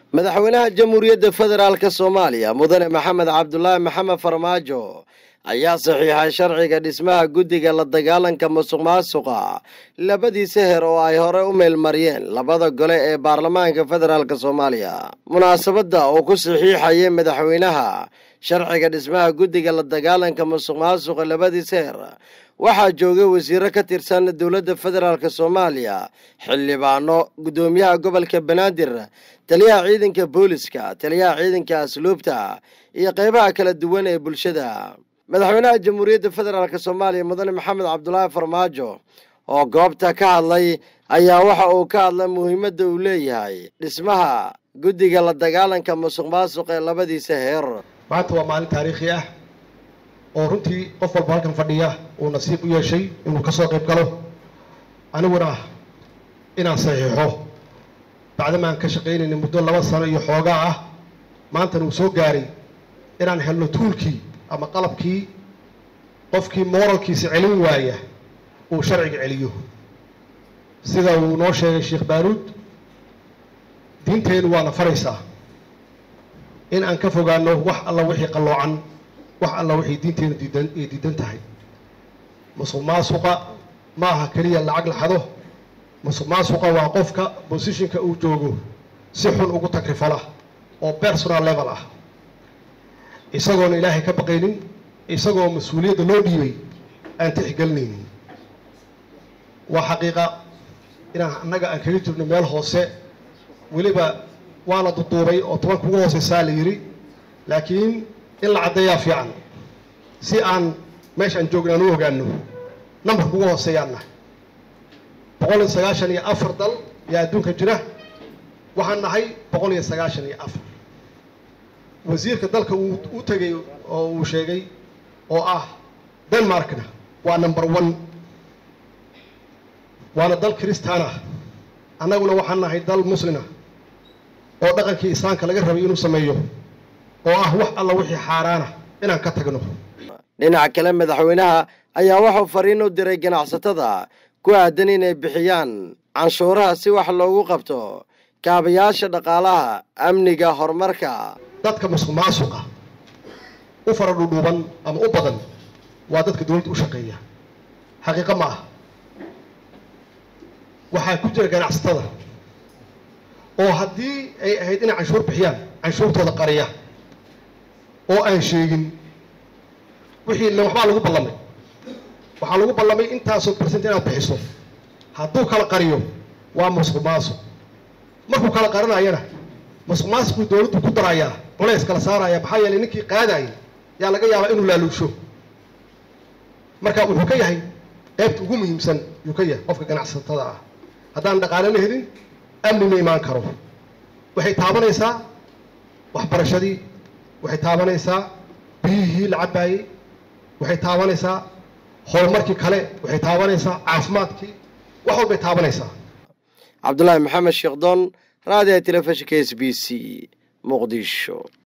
madaxweynaha jamhuuriyadda federaalka soomaaliya mudane maxamed cabdulaahi maxamed farmaajo ayaa saxiixay sharciga dhismaha guddiga la dagaalanka musuq maasuqa labadiisa heer oo ay hore u meelmariyeen labada gole ee baarlamaanka federaalk soomaaliya munaasabadda uu ku saxiixayay madaxweynaha sharciga dhismaha guddiga la dagaalanka musuq maasuqa labadiisa heer waxaa joogay wasiiro ka tirsan dowladda federaalk soomaaliya xildhibaano guddoomiyaha gobolka banaadir taliyaha ciidanka booliska taliyaha ciidanka asluubta iyo qeybaha kala duwan ee bulshada madaxweynaha jamhuuriyadda federaalk soomaaliya mudane maxamed cabdulaahi farmaajo oo goobta ka hadlay ayaa waxa uu ka hadlay muhiimadda uu leeyahay dhismaha guddiga la dagaalanka musuq maasuq ee labadiisa heer maanta waa maalin taariikhi ah oo runtii qof walba halkan fadhiya uu nasiib u yeeshay inuu ka soo qayb galo aniguna inaan saxiixo bacdama aan ka shaqaynayna muddo laba sano iyo xoogaa ah maantana uu soo gaaray inaan helno tuulkii ama qalabkii qofkii mooralkiisa celin waaya uu sharciga celiyo sida uu noo sheegay sheekh baaruud diinteennu waana faraysaa in aan ka fogaano wax alla wixii qalloocan wax alla waxay diinteennu diidan ay diidan tahay musuq maasuqa ma aha keliya lacag la xado musuq maasuqa waa qofka bosishinka uu joogo si xun ugu tagrifala oo personal level ah isagoona ilaahay ka baqaynin isagoo mas-uuliyadda loo dhiibay aan tixgelinaynin waa xaqiiqa inaan annaga aan kaga jirno meel hoose weliba waa la duduubay oo tobanka ugu hooseysaa la yidhi laakiin in la caddeeyaa fiican si aan meesha aan joogna aan u ogaano nambarka ugu hooseeyaan nahay boqol iyo sagaashan iyo afar dal yaa adduunka jira waxaan nahay boqol iyo sagaashan iyo afar wasiirka dalka uu u tegay oo uu sheegay oo ah denmarkna waa number one waana dal kristaana annaguna waxaan nahay dal muslima oo dhaqankii islaamka laga rabay inuu sameeyo oo ah wax alla wixii xaaraana inaan ka tagno dhinaca kale madaxweynaha ayaa wuxuu fariin u diray ganacsatada ku aadan inay bixiyaan canshuuraha si wax loogu qabto kaabayaasha dhaqaalaha amniga horumarka dadka musuq maasuqa u fara dhudhuuban ama u badan waa dadka dowladda u shaqeeya xaqiiqo ma ah waxaa ku jira ganacsatada oo haddii ay ahayd inay canshuur bixiyaan canshuurtooda qariya oo aan sheegin wixii le waxbaa lagu ballamay waxaa lagu ballamay intaasoo bersent inaad bixiso hadduu kala qariyo waa musuq maasuq markuu kala qarinayana musuq maasuquu dowladdu ku darayaa culays kala saaraya maxaa yeelay ninkii qaadayay yaa laga yaabaa inuu laaluusho marka wuxuu ka yahay qaybta ugu muhiimsan yuu ka yahay qofka ganacsatada ah haddaan dhaqaale la helin amni ma imaan karo waxay taabanaysaa waxbarashadii waxay taabanaysaa biyihii la cabaayey waxay taabanaysaa horumarkii kale waxay taabanaysaa caafimaadkii wax walbay taabanaysaa cabdulaahi maxamed sheekhdon raadiga telefishinka s b c muqdisho